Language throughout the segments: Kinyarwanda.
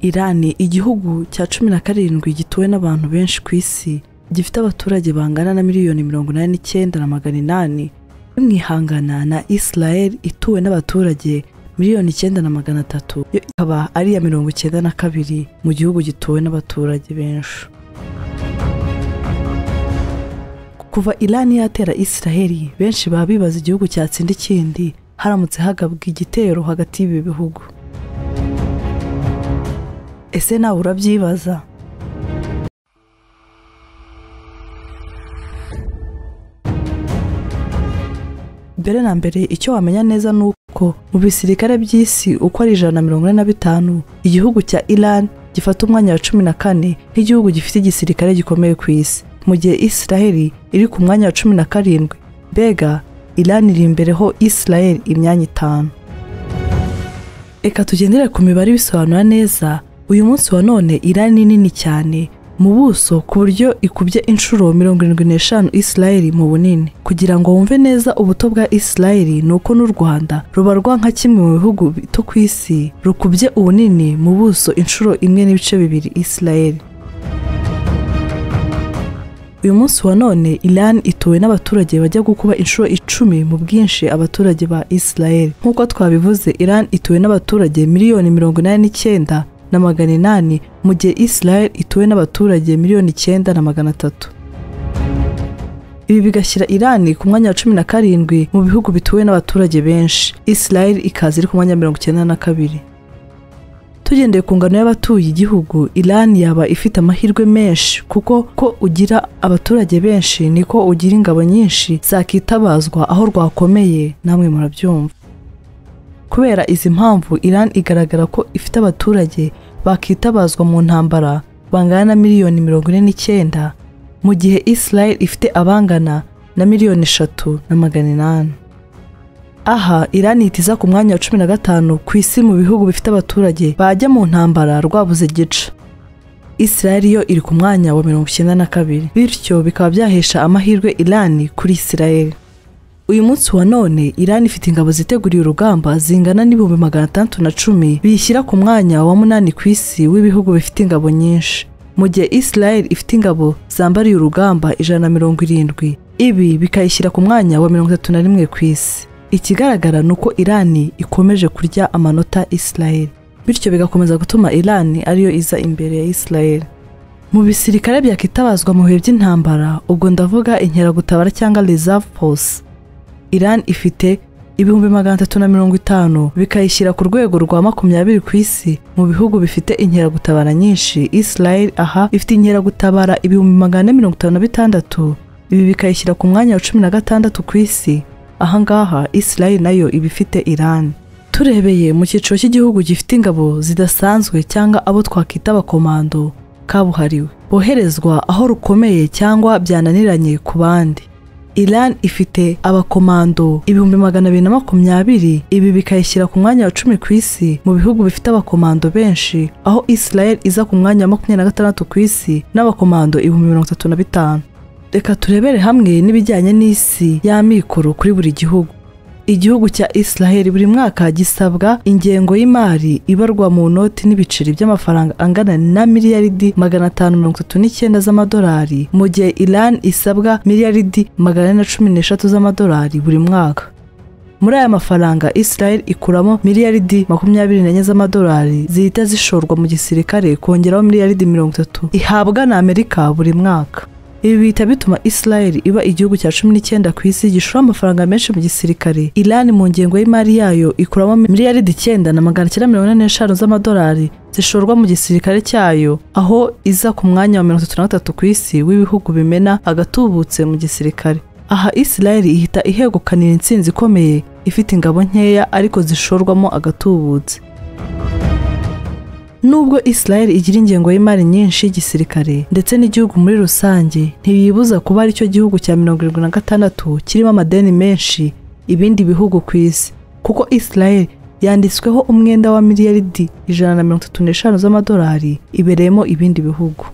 irani igihugu cya cumi na karindwi gituwe n'abantu benshi ku isi gifite abaturage bangana na miliyoni mirongo inani n'icyenda na magana inani imwihangana na israel ituwe n'abaturage miliyoni icyenda na magana atatu yo ikaba ari iya mirongo icyenda na kabiri mu gihugu gituwe n'abaturage benshi kuva irani yatera israel benshi baba bibaza igihugu cyatsinda ikindi haramutse hagabwa igitero hagati y'ibi bihugu ese nawe urabyibaza mbere na mbere icyo wamenya neza ni uko mu bisirikare by'isi uko ari ijana na mirongo ine na bitanu igihugu cya iran gifata umwanya wa cumi na kane nk'igihugu gifite igisirikare gikomeye ku isi mu gihe israheli iri ku mwanya wa cumi na karindwi mbega iran iri imbere ho israheli imyanya itanu reka tugendere ku mibare ibisobanura neza uyu munsi wa none irani ni nini cyane mu buso ku buryo ikubye inshuro mirongo irindwi n'eshanu israel mu bunini kugira ngo wumve neza ubuto bwa israel ni uko n'u rwanda rubarwa nka kimwe mu bihugu bito ku isi rukubye ubunini mu buso inshuro imwe n'ibice bibiri israel uyu munsi wa none iran ituwe n'abaturage bajya gukuba inshuro icumi mu bwinshi abaturage ba israel nk'uko twabivuze iran ituwe n'abaturage miliyoni mirongo inani n'icyenda na magana inani mu gihe israel ituwe n'abaturage miliyoni icyenda na magana atatu ibi bigashyira irani ku mwanya wa cumi na karindwi mu bihugu bituwe n'abaturage benshi israel ikaza iri ku mwanya wa mirongo icyenda na kabiri tugendeye ku ngano y'abatuye igihugu irani yaba ifite amahirwe menshi kuko ko ugira abaturage benshi niko ugira ingabo nyinshi zakitabazwa aho rwakomeye namwe murabyumva kubera izi mpamvu iran igaragara ko ifite abaturage bakitabazwa mu ntambara bangana na miliyoni mirongo ine n'icyenda mu gihe israel ifite abangana na miliyoni eshatu na magana inani aha iran yitiza ku mwanya wa cumi na gatanu ku isi mu bihugu bifite abaturage bajya mu ntambara rwabuze gica israel yo iri ku mwanya wa mirongo icyenda na kabiri bityo bikaba byahesha amahirwe iran kuri israel uyu munsi wa none irani ifite ingabo ziteguriye urugamba zingana n'ibihumbi magana atandatu na cumi biyishyira ku mwanya wa munani ku isi w'ibihugu bifite ingabo nyinshi mu gihe israel ifite ingabo zambariye urugamba ijana na mirongo irindwi ibi bikayishyira ku mwanya wa mirongo itatu na rimwe ku isi ikigaragara ni uko irani ikomeje kurya amanota israel bityo bigakomeza gutuma irani ariyo iza imbere ya israel mu bisirikare byakitabazwa mu bihe by'intambara ubwo ndavuga inkeragutabara cyangwa reserve force Iran ifite ibihumbi magana atatu na mirongo itanu bikayishyira ku rwego rwa makumyabiri ku isi mu bihugu bifite inkeragutabara nyinshi Israel aha ifite inkeragutabara ibihumbi magana ane mirongo itanu na bitandatu ibi bikayishyira ku mwanya wa cumi na gatandatu ku isi ahangaha Israel nayo iba ifite Iran turebeye mu cyiciro cy'igihugu gifite ingabo zidasanzwe cyangaba abo twakwita abakomando kabuhariwe boherezwa aho rukomeye cyangwa byananiranye ku bandi Iran ifite abakomando ibihumbi magana abiri na makumyabiri ibi bikayishyira ku mwanya wa cumi ku isi mu bihugu bifite abakomando benshi aho Israel iza ku mwanya wa makumyabiri na gatandatu ku isi n'abakomando ibihumbi mirongo itatu na bitanu reka turebere hamwe n'ibijyanye n'isi y'amikoro kuri buri gihugu igihugu cya Israel buri mwaka gisabwa ingengo y'imari ibarwa mu noti n'ibiceri by'amafaranga angana na miliyaridi magana atanu mirongo itatu n'icyenda z'amadolari mu gihe Iran isabwa miliyaridi magana ane na cumi n'eshatu z'amadolari buri mwaka muri aya mafaranga Israel ikuramo miliyaridi makumyabiri n'enye z'amadolari zihita zishorwa mu gisirikare kongeraho miliyaridi mirongo itatu ihabwa na Amerika buri mwaka ibi bihita bituma israel iba igihugu cya cumi n'icyenda ku isi gishora amafaranga menshi mu gisirikare iran mu ngengo y'imari yayo ikuramo miliyaridi icyenda na magana cyenda mirongo ine n'eshanu z'amadolari zishorwa mu gisirikare cyayo aho iza ku mwanya wa mirongo itatu na gatatu ku isi w'ibihugu bimena agatubutse mu gisirikare aha israel ihita ihegukanira intsinzi ikomeye ifite ingabo nkeya ariko zishorwamo agatubutse nubwo Israel igira ingengo y'imari nyinshi y'igisirikare ndetse n'igihugu muri rusange ntiyibuza kuba aricyo gihugu cya mirongo irindwi na gatandatu kirimo amadeni menshi ibindi bihugu ku isi kuko Israel yanditsweho umwenda wa miliyaridi ijana na mirongo itatu n'eshanu z'amadolari ibereyemo ibindi bihugu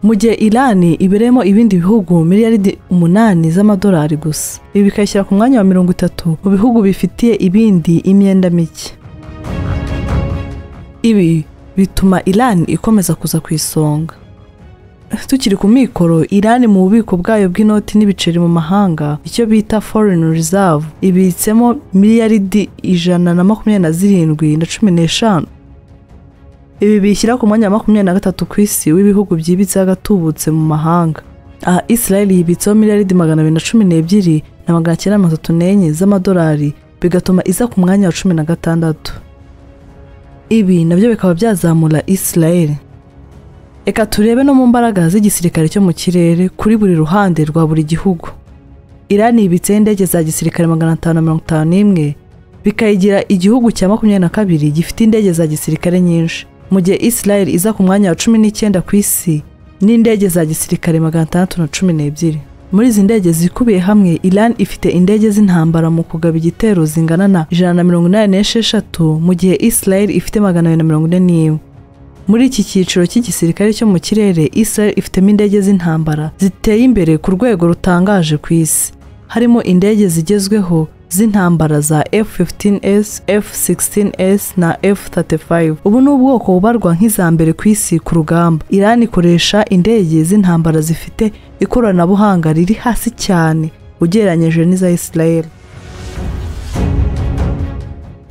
mu gihe irani ibereyemo ibindi bihugu miliyaridi umunani z'amadolari gusa ibi bikayishyira ku mwanya wa mirongo itatu mu bihugu bifitiye ibindi imyenda mike ibi bituma Iran ikomeza kuza ku isonga tukiri ku mikoro irani mu bubiko bwayo bw'inoti n'ibiceri mu mahanga icyo bita foreign reserve ibitsemo miliyaridi ijana na makumyabiri na zirindwi na cumi n'eshanu ibi bishyira ku mwanya wa makumyabiri na gatatu ku isi w'ibihugu byibitseho agatubutse mu mahanga aha israel yibitseho miliyaridi magana abiri na cumi n'ebyiri na magana cyenda mirongo itatu n'enye z'amadolari bigatuma iza ku mwanya wa cumi na gatandatu ibi nabyo bikaba byazamura israel reka turebe no mu mbaraga z'igisirikare cyo mu kirere kuri buri ruhande rwa buri gihugu irani yibitseho indege za gisirikare magana atanu na mirongo itanu n'imwe bikayigira igihugu cya makumyabiri na kabiri gifite indege za gisirikare nyinshi mu gihe israel iza ku mwanya wa cumi n'icyenda ku isi n'indege za gisirikare magana atandatu na cumi n'ebyiri muri izi ndege zikubiye hamwe iran ifite indege z'intambara mu kugaba igitero zingana na ijana na mirongo inani n'esheshatu mu gihe israel ifite magana abiri na mirongo ine n'imwe muri iki cyiciro cy'igisirikare cyo mu kirere Israel ifitemo indege z'intambara ziteye imbere ku rwego rutangaje ku isi harimo indege zigezweho z'intambara za F-15S, F-16S na F-35 ubu ni ubwoko bubarwa nk'iza mbere ku isi ku rugamba Iran ikoresha indege z'intambara zifite ikoranabuhanga riri hasi cyane ugereranyije n'iza Israel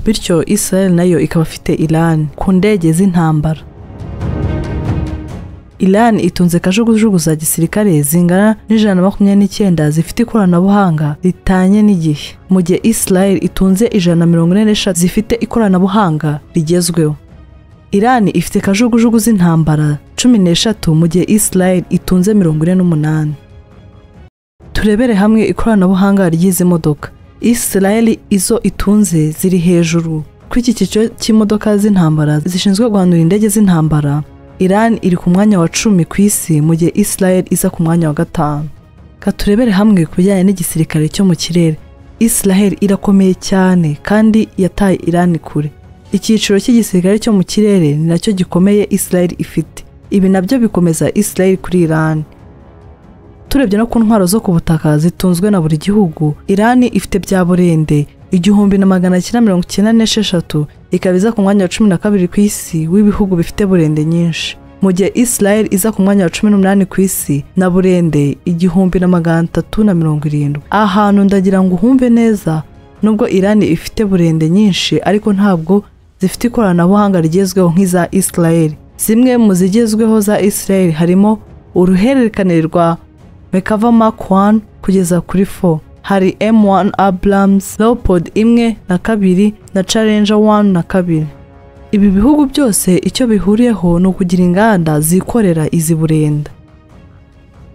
bityo Israel nayo ikaba afite Iran ku ndege z'intambara Iran itunze kajugujugu za gisirikare zingana n'ijana na makumyabiri n'icyenda zifite ikoranabuhanga ritanye n'igihe mu gihe Israel itunze ijana na mirongo ine n'eshatu zifite ikoranabuhanga rigezweho Iran ifite kajugujugu z'intambara cumi n'eshatu mu gihe Israel itunze mirongo ine n'umunani turebere hamwe ikoranabuhanga ry'izi modoka Israel izo itunze ziri hejuru kuri iki cyiciro cy'imodoka z'intambara zishinzwe guhanura indege z'intambara Iran iri ku mwanya wa cumi ku isi mu gihe Israel iza ku mwanya wa gatanu katurebere hamwe ku bijyanye n'igisirikare cyo mu kirere Israel irakomeye cyane kandi yataye Iran kure icyiciro cy'igisirikare cyo mu kirere ni nacyo gikomeye Israel ifite ibi nabyo bikomeza Israel kuri Iran turebye no ku ntwaro zo ku butaka zitunzwe na buri gihugu Iran ifite bya burende igihumbi na magana cyenda mirongo icyenda n'esheshatu ikaba iza ku mwanya wa cumi na kabiri ku isi w'ibihugu bifite burende nyinshi mu gihe Israel iza ku mwanya wa cumi n'umunani ku isi na burende igihumbi na magana atatu na mirongo irindwi ahantu ndagira ngo uhumve neza nubwo Iran ifite burende nyinshi ariko ntabwo zifite ikoranabuhanga rigezweho nk'iza Israel zimwe mu zigezweho za Israel harimo uruhererekane rwa Mekava Mark 1 kugeza kuri 4 hari M1 Abrams Leopard imwe na kabiri na Challenger 1 na kabiri ibi bihugu byose icyo bihuriyeho ni ukugira inganda zikorera izi burenda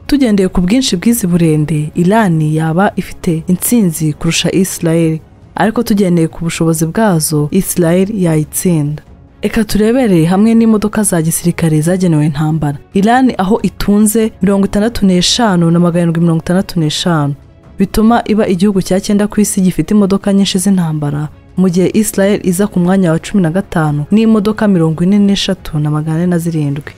tugendeye ku bwinshi bw'izi burende Iran yaba ifite intsinzi kurusha Israel ariko tugendeye ku bushobozi bwazo Israel yayitsinda Eka turebere hamwe n'imodoka za gisirikare zagenewe intambara. Iran aho itunze mirongo itandatu n'eshanu na magana arindwi mirongo itandatu n'eshanu bituma iba igihugu cya cyenda ku isi gifite imodoka nyinshi z'intambara mu gihe Israel iza ku mwanya wa cumi na gatanu n'imodoka mirongo ine n'eshatu na magana ane na zirindwi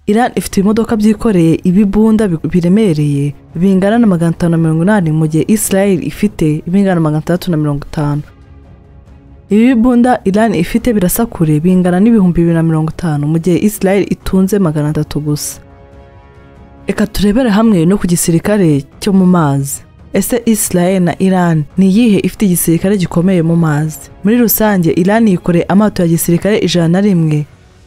Iran ifite ibimodoka byikoreye ibibunda biremereye bingana na magana atanu na mirongo inani mu gihe Israel ifite ibingana na magana atandatu na mirongo itanu ibi bibunda Iran ifite birasa kure bingana n'ibihumbi bibiri na mirongo itanu mu gihe Israel itunze magana atatu gusa Eka turebere hamwe no ku gisirikare cyo mu mazi. Ese Israel na Iran ni iyihe ifite igisirikare gikomeye mu mazi? Muri rusange Iran yikoreye amato ya gisirikare ijana na rimwe.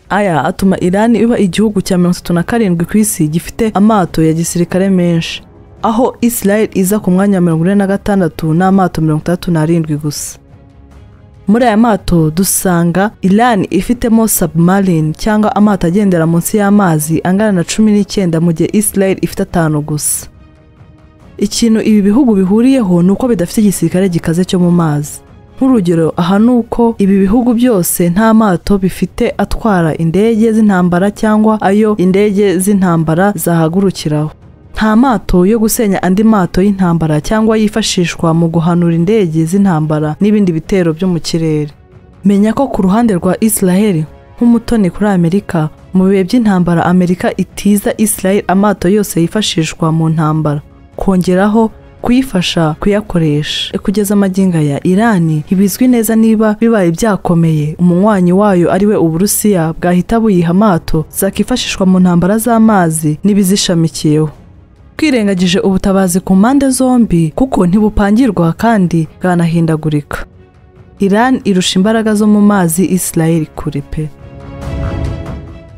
Aya atuma Iran iba igihugu cya mirongo itatu na karindwi ku isi gifite amato ya gisirikare menshi. Aho Israel iza ku mwanya wa mirongo ine na gatandatu n'amato mirongo itandatu n'arindwi gusa. muri aya mato dusanga Iran ifitemo submarine cyangwa amato agendera munsi y'amazi angana na cumi n'icyenda mu gihe Israel ifite atanu gusa ikintu ibi bihugu bihuriyeho ni uko bidafite igisirikare gikaze cyo mu mazi nk'urugero aha ni uko ibi bihugu byose nta mato bifite atwara indege z'intambara cyangwa ayo indege z'intambara zahagurukiraho nta mato yo gusenya andi mato y'intambara cyangwa yifashishwa mu guhanura indege z'intambara n'ibindi bitero byo mu kirere menya ko ku ruhande rwa Israel nk'umutoni kuri Amerika mu bihe by'intambara Amerika itiza Israel amato yose yifashishwa mu ntambara kongeraho kuyifasha kuyakoresha kugeza amagingo ya irani ntibizwi neza niba bibaye byakomeye umunywanyi wayo ariwe uburusiya bwahita buyiha amato zakifashishwa mu ntambara z'amazi n'ibizishamikiyeho twirengagije ubutabazi ku mpande zombi kuko ntibupangirwa kandi bwanahindagurika irani irusha imbaraga zo mu mazi isirayeli kure pe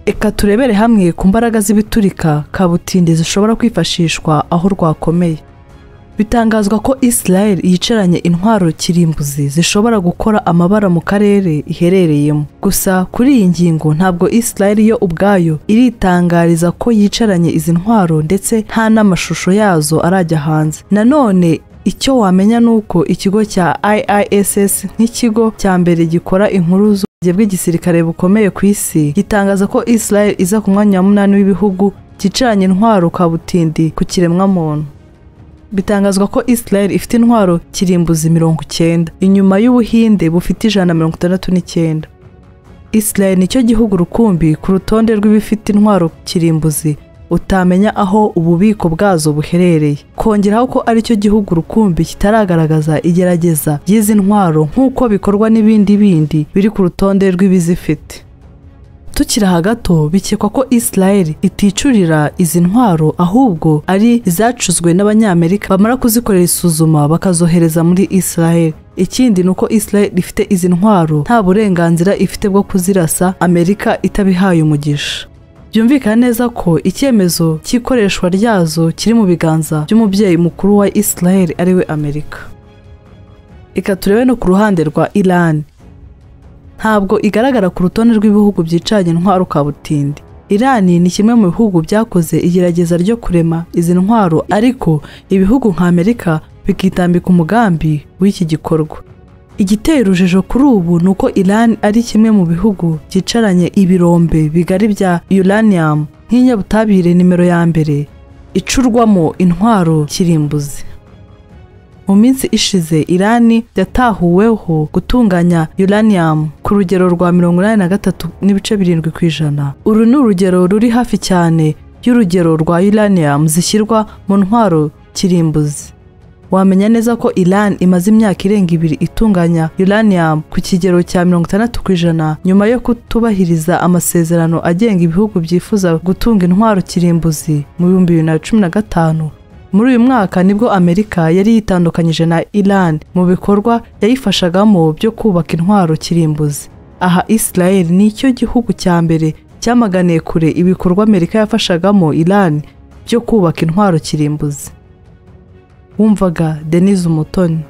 reka turebere hamwe ku mbaraga z'ibiturika kabutindi zishobora kwifashishwa aho rwakomeye bitangazwa ko israel yicaranye intwaro kirimbuzi zishobora gukora amabara mu karere iherereyemo gusa kuri iyi ngingo ntabwo israel yo ubwayo iritangariza ko yicaranye izi ntwaro ndetse nta n'amashusho yazo arajya hanze nanone icyo wamenya ni uko ikigo cya iiss nk'ikigo cya mbere gikora inkuru ubuyobozi bw'igisirikare bukomeye ku isi gitangaza ko israel iza ku mwanya wa munani w'ibihugu cyicaranye intwaro kabutindi ku kiremwamuntu bitangazwa ko israel ifite intwaro kirimbuzi mirongo icyenda inyuma y'ubuhinde bufite ijana mirongo itandatu n'icyenda israel nicyo gihugu rukumbi ku rutonde rw'ibifite intwaro kirimbuzi utamenya aho ububiko bwazo buherereye kongeraho ko aricyo gihugu rukumbi kitaragaragaza igerageza ry'izi ntwaro nk'uko bikorwa n'ibindi bindi biri ku rutonde rw'ibizifite tukiri hagato bikekwa ko israel iticurira izi ntwaro ahubwo ari izacuzwe n'abanyamerika bamara kuzikorera isuzuma bakazohereza muri israel ikindi ni uko israel ifite izi ntwaro nta burenganzira ifite bwo kuzirasa amerika itabihaye umugisha byumvikana neza ko icyemezo cy'ikoreshwa ryazo kiri mu biganza by'umubyeyi mukuru wa israel ariwe amerika reka turebe no ku ruhande rwa iran ntabwo igaragara ku rutonde rw'ibihugu byicanye intwaro kabutindi irani ni kimwe mu bihugu byakoze igerageza ryo kurema izi ntwaro ariko ibihugu nka amerika bikitambika umugambi w'iki gikorwa igiteye urujijo kuri ubu ni uko iran ari kimwe mu bihugu byicaranye ibirombe bigari bya uranium nk'inyabutabire nimero ya mbere icurwamo intwaro kirimbuzi mu minsi ishize irani yatahuweho gutunganya uranium ku rugero rwa mirongo inani na gatatu n'ibice birindwi ku ijana uru ni urugero ruri hafi cyane y'urugero rwa uranium zishyirwa mu ntwaro kirimbuzi wamenya neza ko Iran imaze imyaka irenga ibiri itunganya uranium ku kigero cya mirongo itandatu ku ijana nyuma yo kutubahiriza amasezerano agenga ibihugu byifuza gutunga intwaro kirimbuzi mu bihumbi bibiri na cumi na gatanu muri uyu mwaka nibwo amerika yari yitandukanyije na Iran mu bikorwa yayifashagamo byo kubaka intwaro kirimbuzi aha israel nicyo gihugu cya mbere cyamaganiye kure ibikorwa amerika yafashagamo Iran byo kubaka intwaro kirimbuzi wumvaga denise umutoni